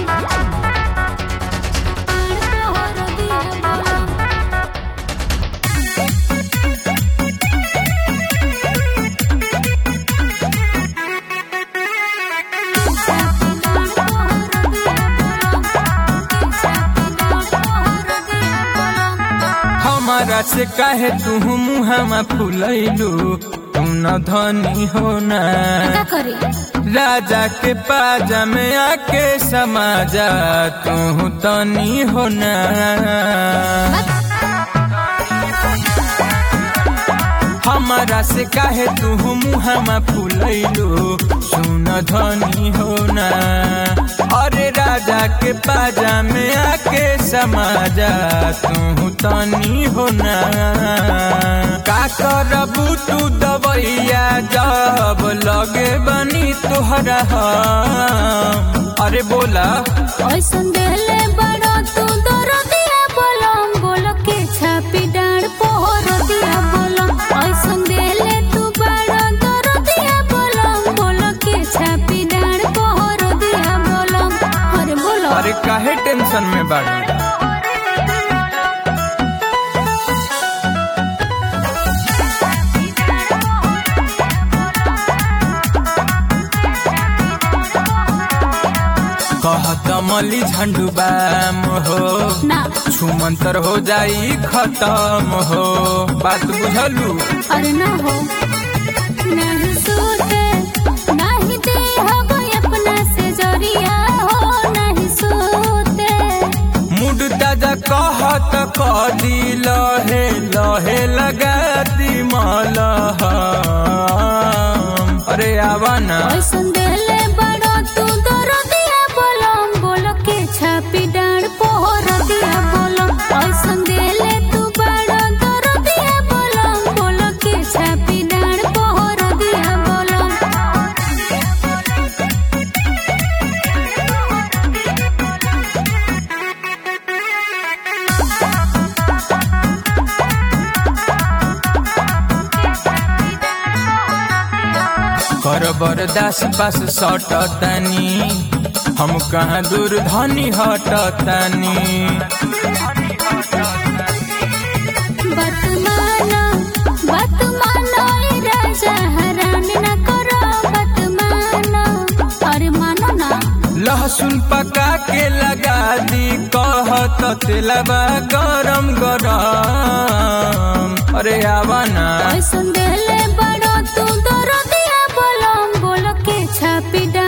हमारा से काहे तू मुहामा फुलैलू तू न धनी हो ना का करे राजा के पाजा में आके समाजा तू तनी हो ना हमारा से काहे तू मुहामा फुलैलू सुन धनी हो ना अरे राजा के पाजा में आके समाजा तू तनी हो ना का करबू तू दवैया जब लगे बनी तोहरा हम अरे बोला ऐसन देले बड़ो तू दरदिया बोलम बोल के छापी डांड पोहर दिया बोलम ऐसन देले तू बड़ो दरदिया बोलम बोल के छापी डांड पोहर दिया बोलम अरे बोलो अरे काहे टेंशन में बाड़ी कहत मली झंडू बाम हो ना छुमंतर हो जाई खत्म हो बात बुझलू अरे ना हो नहीं सोते नहीं दे हवा अपना से जरिया हो नहीं सोते मूड ताजा कहत कदी लहे लहे लगा दी मलह अरे आवा ना ऐसन देले बड़ो तू दरदिया बोलम बोल के छापी डांड पोहर दिया बोलम ऐसन देले तू बड़ो दरदिया बोलम बोल के छापी डांड पोहर दिया बोलम कर बरदास पास सट तनी हम कहाँ दूर धनी हट तनी बतमाना बतमाना ए राजा हरान न करो बतमाना अरे मानो ना लहसुन पका के लगा दी कहत तेलबा गरम गरम अरे आवा ना ऐसन देले बड़ो तू दरदिया बोलम बोल के छापी